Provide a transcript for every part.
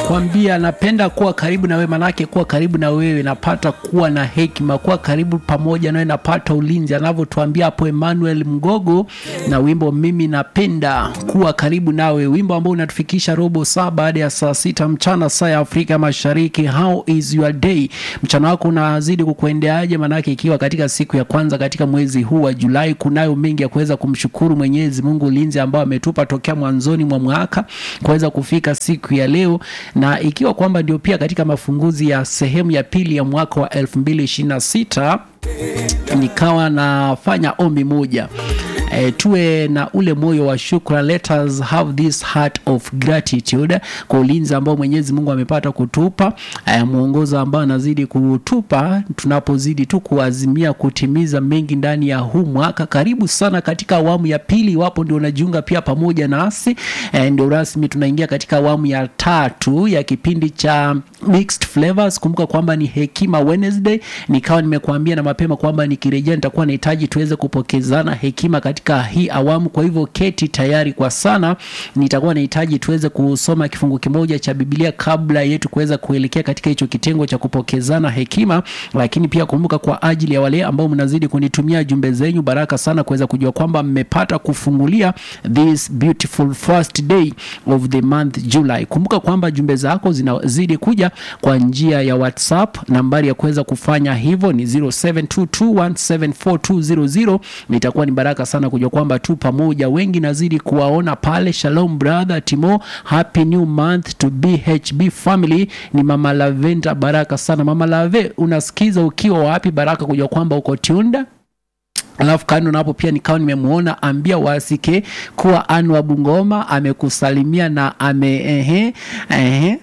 nakwambia napenda kuwa karibu na wewe, manake kuwa karibu na wewe napata kuwa na hekima, kuwa karibu pamoja nawe napata ulinzi, anavyotuambia hapo Emmanuel Mgogo na wimbo mimi napenda kuwa karibu nawe, wimbo ambao unatufikisha robo saa baada ya saa sita mchana saa ya Afrika Mashariki. How is your day? Mchana wako unazidi kukuendeaje? Manake ikiwa katika siku ya kwanza katika mwezi huu wa Julai, kunayo mengi ya kuweza kumshukuru Mwenyezi Mungu, ulinzi ambao ametupa tokea mwanzoni mwa mwaka kuweza kufika siku ya leo, na ikiwa kwamba ndio pia katika mafunguzi ya sehemu ya pili ya mwaka wa 2026 nikawa nafanya ombi moja E, tuwe na ule moyo wa shukra. Let us have this heart of gratitude kwa ulinzi ambao Mwenyezi Mungu amepata kutupa, e, mwongozo ambao anazidi kutupa tunapozidi tu kuazimia kutimiza mengi ndani ya huu mwaka. Karibu sana katika awamu ya pili, iwapo ndio unajiunga pia pamoja nasi e, ndio rasmi tunaingia katika awamu ya tatu ya kipindi cha Mixed Flavors. Kumbuka kwamba ni Hekima Wednesday, nikawa nimekuambia na mapema kwamba nikirejea nitakuwa nahitaji tuweze kupokezana hekima katika hii awamu. Kwa hivyo keti tayari kwa sana, nitakuwa nahitaji tuweze kusoma kifungu kimoja cha Biblia kabla yetu kuweza kuelekea katika hicho kitengo cha kupokezana hekima. Lakini pia kumbuka, kwa ajili ya wale ambao mnazidi kunitumia jumbe zenyu, baraka sana kuweza kujua kwamba mmepata kufungulia this beautiful first day of the month July. Kumbuka kwamba jumbe zako zinazidi kuja kwa njia ya WhatsApp. Nambari ya kuweza kufanya hivyo ni 0722174200. Nitakuwa ni baraka sana kujua kwamba tu pamoja, wengi nazidi kuwaona pale. Shalom brother Timo, happy new month to BHB family. Ni mama Lavenda, baraka sana mama Lave, unasikiza ukiwa wapi? Baraka kujua kwamba uko Tunda Alafu kando napo pia nikawa nimemuona ambia wasike kuwa Anu wa Bungoma amekusalimia na ame ehe, ehe.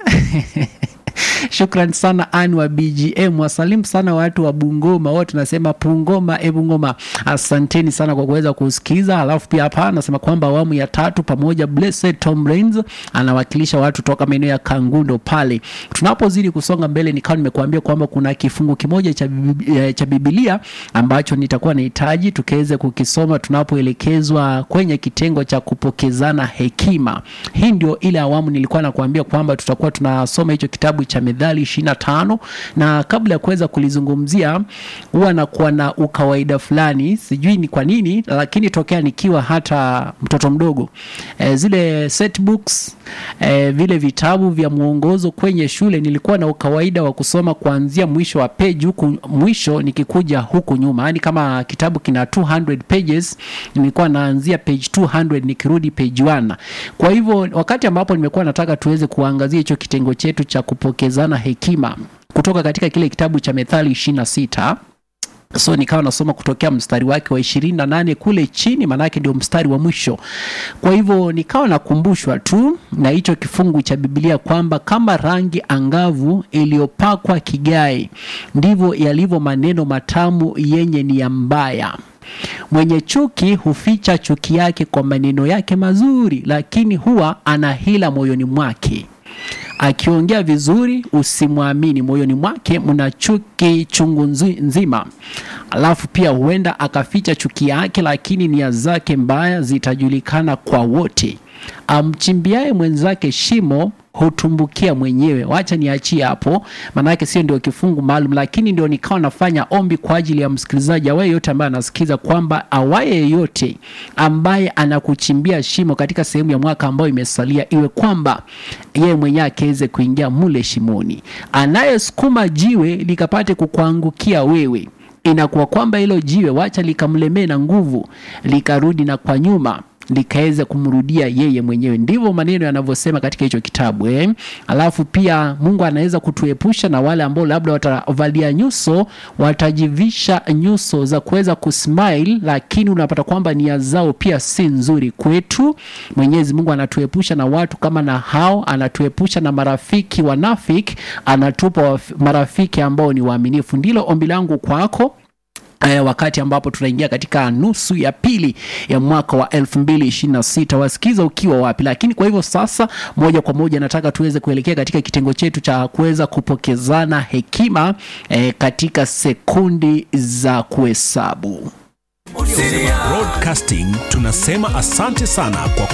Shukran sana Ani wa BGM, wasalimu sana watu wa Bungoma wote, tunasema Pungoma e Bungoma, asanteni sana kwa kuweza kusikiza. Alafu pia hapa anasema kwamba awamu ya tatu pamoja, Blessed Tom Rains anawakilisha watu toka maeneo ya Kangundo pale. Tunapozidi kusonga mbele, nikawa nimekuambia kwamba kuna kifungu kimoja cha, Bib- cha Biblia ambacho nitakuwa nahitaji tukaweze kukisoma tunapoelekezwa kwenye kitengo cha kupokezana hekima. Hii ndio ile awamu nilikuwa nakuambia kwamba tutakuwa tunasoma hicho kitabu cha Methali 25 na kabla ya kuweza kulizungumzia, huwa nakuwa na ukawaida fulani, sijui ni kwa nini, lakini tokea nikiwa hata mtoto mdogo e, zile set books e, vile vitabu vya mwongozo kwenye shule nilikuwa na ukawaida wa kusoma kuanzia mwisho wa page huku mwisho nikikuja huku nyuma, yani kama kitabu kina 200 pages nilikuwa naanzia page 200 nikirudi page 1. Kwa hivyo wakati ambapo nimekuwa nataka tuweze kuangazia hicho kitengo chetu cha kupokezana hekima kutoka katika kile kitabu cha Methali 26 so nikawa nasoma kutokea mstari wake wa ishirini na nane kule chini, maanake ndio mstari wa mwisho. Kwa hivyo nikawa nakumbushwa tu na hicho kifungu cha Biblia kwamba kama rangi angavu iliyopakwa kigae, ndivyo yalivyo maneno matamu yenye nia mbaya. Mwenye chuki huficha chuki yake kwa maneno yake mazuri, lakini huwa ana hila moyoni mwake. Akiongea vizuri usimwamini, moyoni mwake mna chuki chungu nzi- nzima. Alafu pia huenda akaficha chuki yake, lakini nia zake mbaya zitajulikana kwa wote. Amchimbiaye mwenzake shimo hutumbukia mwenyewe. Wacha niachie hapo, maanake sio ndio kifungu maalum, lakini ndio nikawa nafanya ombi kwa ajili ya msikilizaji awaye yote ambaye anasikiza kwamba awaye yeyote ambaye anakuchimbia shimo katika sehemu ya mwaka ambayo imesalia, iwe kwamba yeye mwenyewe akiweze kuingia mule shimoni, anayesukuma jiwe likapate kukuangukia wewe inakuwa kwamba hilo jiwe wacha likamlemee na nguvu likarudi na kwa nyuma likaweza kumrudia yeye mwenyewe. Ndivyo maneno yanavyosema katika hicho kitabu eh. Alafu pia Mungu anaweza kutuepusha na wale ambao labda watavalia nyuso, watajivisha nyuso za kuweza kusmile, lakini unapata kwamba nia zao pia si nzuri kwetu. Mwenyezi Mungu anatuepusha na watu kama na hao, anatuepusha na marafiki wanafiki, anatupa waf- marafiki ambao ni waaminifu. Ndilo ombi langu kwako Eh, wakati ambapo tunaingia katika nusu ya pili ya mwaka wa 2026 wasikiza ukiwa wapi. Lakini kwa hivyo sasa, moja kwa moja nataka tuweze kuelekea katika kitengo chetu cha kuweza kupokezana hekima eh, katika sekundi za kuhesabu. Broadcasting tunasema asante sana kwa